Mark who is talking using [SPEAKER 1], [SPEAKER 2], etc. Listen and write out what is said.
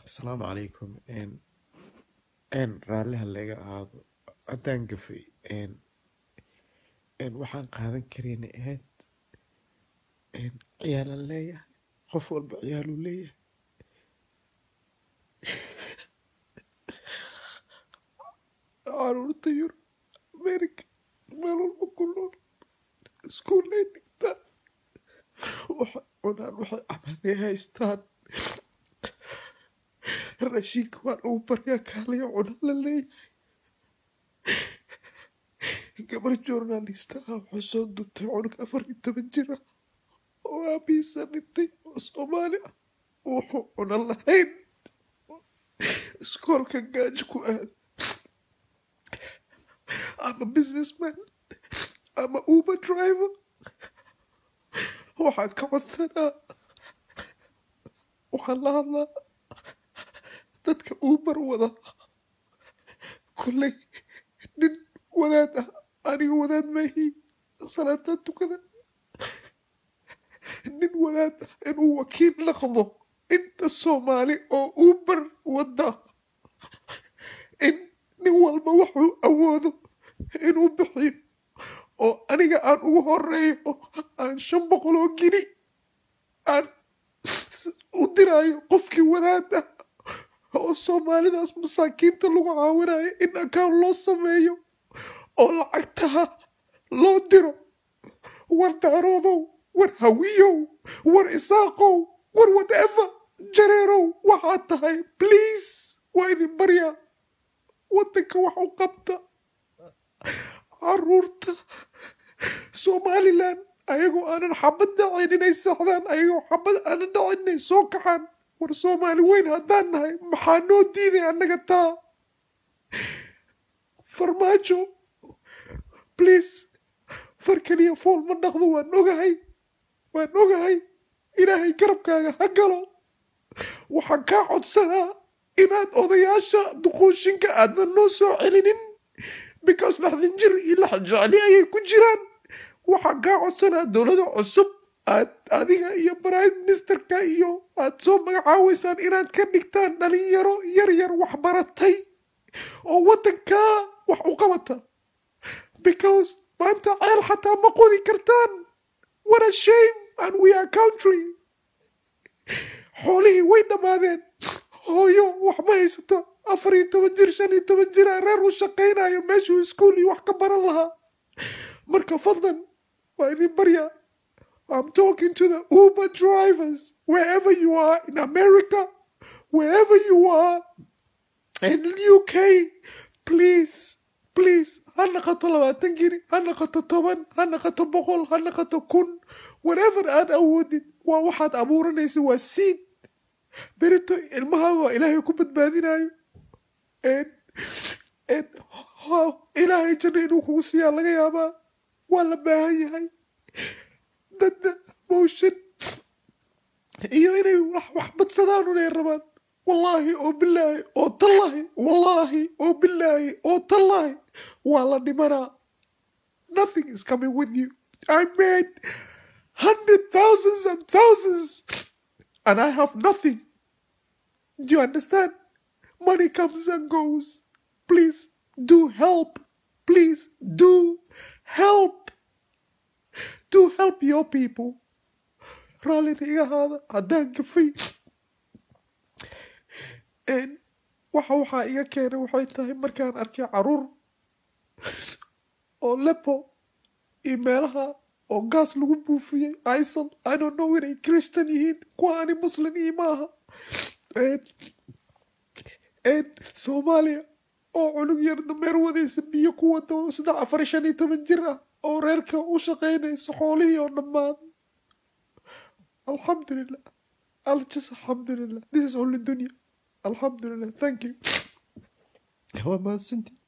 [SPEAKER 1] asalaamu calaykum n raalliha laga ahaado haddaan gafay n waxaan qaadan karayna ahayd ciyaalan leeyahay qof walba ciyaaluu leeyahay caruurta yurub america meel walba ku nool iskuullay dhigtaan waxay cunaan waxay cabanay haystaan raashinka waa lagu baryaa kaaliya cuna la leeyahay gabar journalista ah waxay soo dubtay cunug afar iyo toban jir ah oo aabihiisa dhintay oo soomaali ah wuxuu cuna lahayn iskoolka gaajo ku aad ama businessman ama uber driver waxaan ka codsanaa waxaan la hadlaa dadka uber wada kolley nin wadaad ah aniga wadaad maahi salaataan tukada nin wadaad ah inuu wakiil noqdo inta soomaali oo uber wada in nin walba wuxuu awoodo inuu bixiyo oo aniga aan ugu horeeyo aan shan boqol oo gini aan u diraayo qofkii wadaad ah oo soomaalidaas masaakiinta lagu caawinayo in akaan loo sameeyo oo lacagtaha loo diro war daaroodow war hawiyow war isaaqow war whatever jareerow waxaad tahay please waa idin baryaa waddanka wax u qabta caruurta somalilan ayagoo aanan xabad dhacin inay saxdaan ayagoo xabad aanan dhacin inay soo kaxaan war soomaali weyn haddaan nahay maxaa noo diiday annaga taa farmaajo please far keliya fool ma dhaqdo waan ogahay waan ogahay ilaahay garabkaaga ha galo waxaan kaa codsanaa inaad odayaasha duquushinka aadan noo soo celinin because laxdin jir iyo lax jecli ayay ku jiraan waxaan kaa codsanaa dowlada cusub aad adiga iyo prime ministerka iyo aad soo magacaaweysaan inaad ka dhigtaan dhalinyaro yar yar wax baratay oo waddankaa wax u qabata because maanta ceel xataa ma qodi kartaan what a shame and we are country xoolihii way dhammaadeen hooyo wax ma haysato afar iyo toban jir shan iyo toban jira reer u shaqaynayo meeshuu iskuol iyo wax ka baran lahaa marka fadlan waa idin baryaa I'm talking to the Uber drivers, wherever you are in America, wherever you are in the UK, please, please, ha naqato labaatan giri, ha naqato toban, ha naqato boqol, ha naqato kun, whatever aad awoodid, waa waxaad abuuranaysa waa seed. Berito ilmahaaga waa ilaahay ku badbaadinayo. ilaahay janno inuu kugu siiyaa laga yaabaa waa la baahan yahay dadna motion iyo inay wax badsadaan unay rabaan wallaahi oo bilaahi oo tallaahi wallaahi oo bilaahi oo tallaahi waa la dhimanaa nothing is coming with you I made hundred thousands and thousands and I have nothing do you understand money comes and goes please do help please do help to help your people raallina iga haada haddaan gafay waxa waxaa iga keenay waxay tahay markaan arkay caruur oo lepo iyo meelaha oo gaas lagu buufiyey isal i don't know inay christian yihiin kuwa ani muslim ii maaha soomaaliya oo cunug yar dameer wadaysa biyo ku wada saddex afar shan iyo toban jir ah oo reerka u shaqaynayso xoolihii oo dhammaaday alxamdulilah aljas alxamdulilah this is only dunya alxamdulilah thank you waa mahadsantii